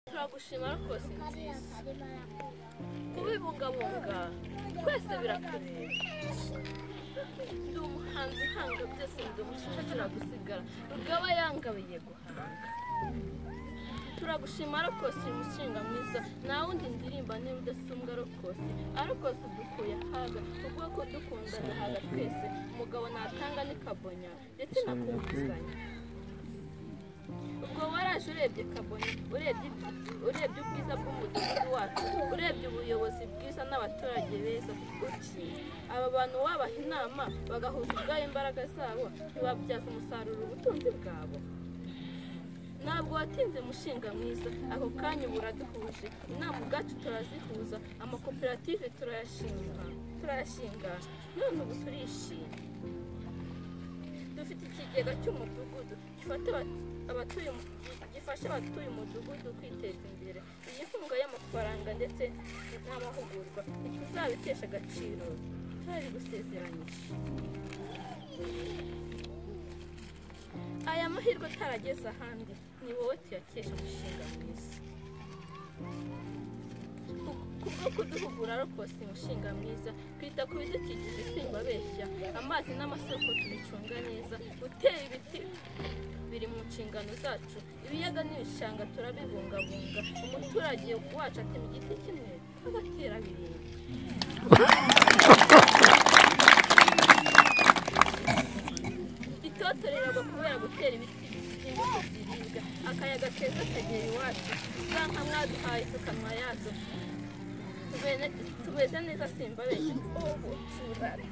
turagushima ariko si nziza kubibungabunga twese birakureba ndi umuhanzi uhanga byose ndi umucecekera gusigara rugaba yangabiye guhanga turagushima arokosi uri mushinga mwiza nta wundi ndirimba niba udasumbwa arokosi arokosi udukuye ahaga ubwoko dukundana haga twese umugabo natanga ni kabonya ndetse na kumvizanya ubwo waraje urebye kabone urebye urebye ubwiza bw'umudugudu wacu urebye ubuyobozi bwiza n'abaturage beza uti aba bantu wabaha inama bagahuza ubwabo imbaraga zabo ntibabyaza umusaruro ubutunzi bwabo ntabwo watinze umushinga mwiza ako kanya uba uraduhuje inama ubwacu turazihuza amakoperative turayashinga turayashinga none ubu turishimye dufite ikigega cy'umudugudu gifata abatuye gifasha abatuye umudugudu kwiteza imbere iyi nkunga y'amafaranga ndetse n'amahugurwa ntituzabitesha agaciro turari gusezeranyije aya mahirwe atarageze ahandi ni wowe tuyakesha umushinga mwiza kubwo kuduhugura rwose umushinga mwiza twita ku bidukikije isimba beshya amazi n'amasoko tubicunga neza gutera ibiti biri mu nshingano zacu ibiyaga n'ibishanga turabibungabunga umuturage wacu atema igiti kimwe agatera birindwi itoto riragwa kubera gutera ibiti by'imbuto ziribwa akayaga keza kagera iwacu za nka mwaduhaye tukanwa yazo tubeze neza simba benshi ubu turarya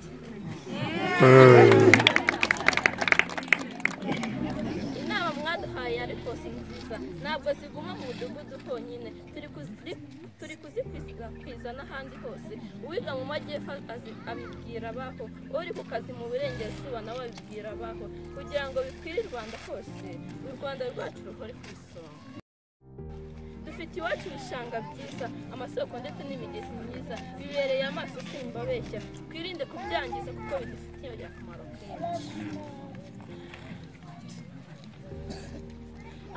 inama mwaduhaye ariko si nziza ntabwo ziguma mu mudugudu honyine turi kuzi- turi kuzikwizana ahandi hose uwiga mu majyepfo azi- abibwira abaho uri ku kazi mu burengerazuba nawe abibwira abaho kugira ngo bikwire u rwanda hose u rwanda rwacu ruhore ku isonga dufite iwacu ibishanga byiza amasoko ndetse n'imigezi myiza bibereye amaso simba beshya twirinde kubyangiza kuko bidufitiye akamaro kenshi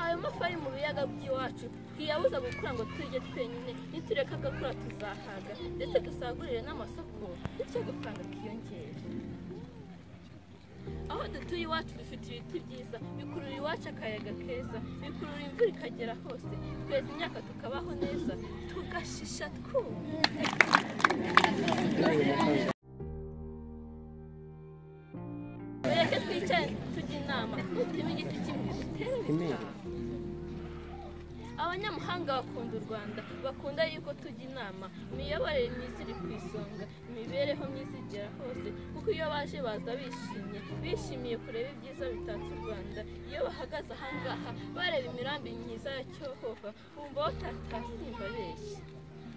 ayo mafi ari mu biyaga by'iwacu twiyabuza gukura ngo turye twenyine nitureka agakura tuzahaga ndetse dusagurire n'amasoko bityo agafaranga kiyongere aho dutuye iwacu dufite ibiti byiza bikurura iwacu akayaga keza bikurura imvura ikagera hose tweza imyaka tukabaho neza tugashisha twuma mureke twicare tujye inama duteme igiti kimwe dutere ubutaha abanyamahanga bakunda u rwanda bakunda yuko tujya inama imiyoborere myiza iri ku isonga imibereho myiza igera hose kuko iyo baje baza bishimye bishimiye kureba ibyiza bitatse u rwanda iyo bahagaze ahangaha bareba imirambi myiza ya cyohoha bumva batatasimba benshi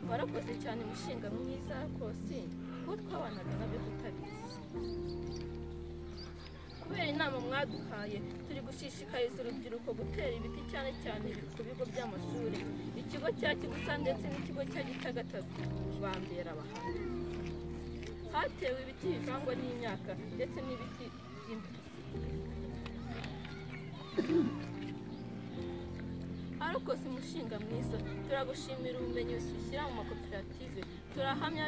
warakoze cyane umushinga mwiza rwose kuko twabanaga nabyo tutabizi kubera inama mwaduhaye turi gushishikariza urubyiruko gutera ibiti cyane cyane ku bigo by'amashuri ikigo cya kibusa ndetse n'ikigo cya gitagatatu bambera abahamya hatewe ibiti bivangwa n'imyaka ndetse n'ibiti by'imbuto arokoze umushinga mwiza turagushimira ubumenyi ushyira mu makoperative turahamya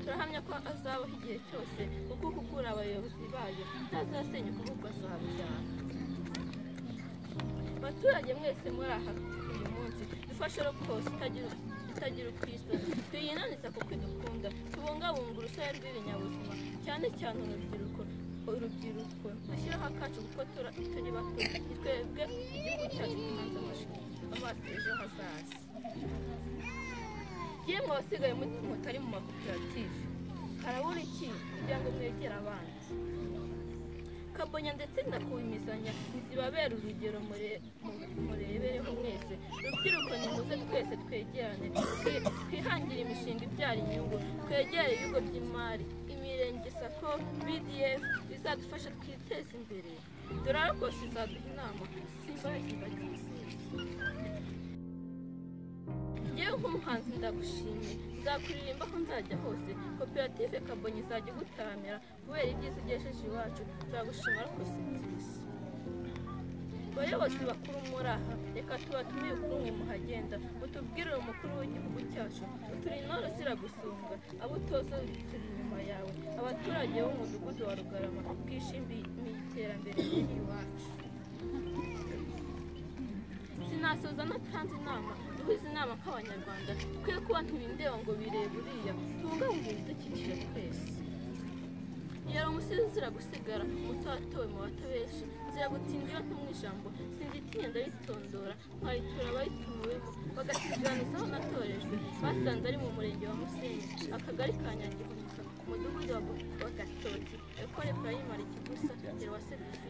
turahamya ko azabaho igihe cyose kuko kugura abayobozi bayo ntazasenyuka ahubwo azabyara abaturage mwese muri aha uyu munsi dufashe rokose itagira itagira uko isa tuyinaniza kuko idukunda tubungabunga urusobe rw'ibinyabuzima cyane cyane urubyiruko urubyiruko dushyiraho akacu kuko tura- turi bato ni twebwe igihugu cyacu tumanza amaso ejo hazaza yemwe abasigaye mu- mutari mu makoperative harabura iki kugira ngo mwegere abandi kabonya ndetse na kuwimizanya ntizibabera urugero mure- mu- murebereho mwese rubyiruko nimuze twese twegerane twi- twihangire imishinga ibyara inyungu twegere ibigo by'imari imirenge sako bdf bizadufasha twiteze imbere dore arokose izaduha inama simba yagize yewe nk'umuhanzi ndagushimye nzakuririmba aho nzajya hose koperative kabonye izajya igutaramira kubera ibyiza ugejeje iwacu turagushima rwose nziza bayobozi bakuru muri aha reka tubatumiye kuri umwe muhagenda mutubwire uyu mukuru w'igihugu cyacu uturi intore ziragusunga abo utoza turi inyuma yawe abaturage b'umudugudu wa rugarama twishimiye iterambere riri iwacu sinasoza natanze inama duhuze inama nk'abanyarwanda twe kuba ntibindeba ngo birebe uriya tubungabunge ibidukikije twese yari umusizi uzira gusigara umuto watowe mu batabeshi nzira gutinda iyo ntumwe ijambo sinzitinya ndabitondora nkayitura abayitumiwemo bagasigaranizaho natorejwe basanze ari mu murenge wa musenyi akagari ka nyagihugu umudugudu wa Bo- wa gatoki ekore purayimari kigusa nyirwasebisi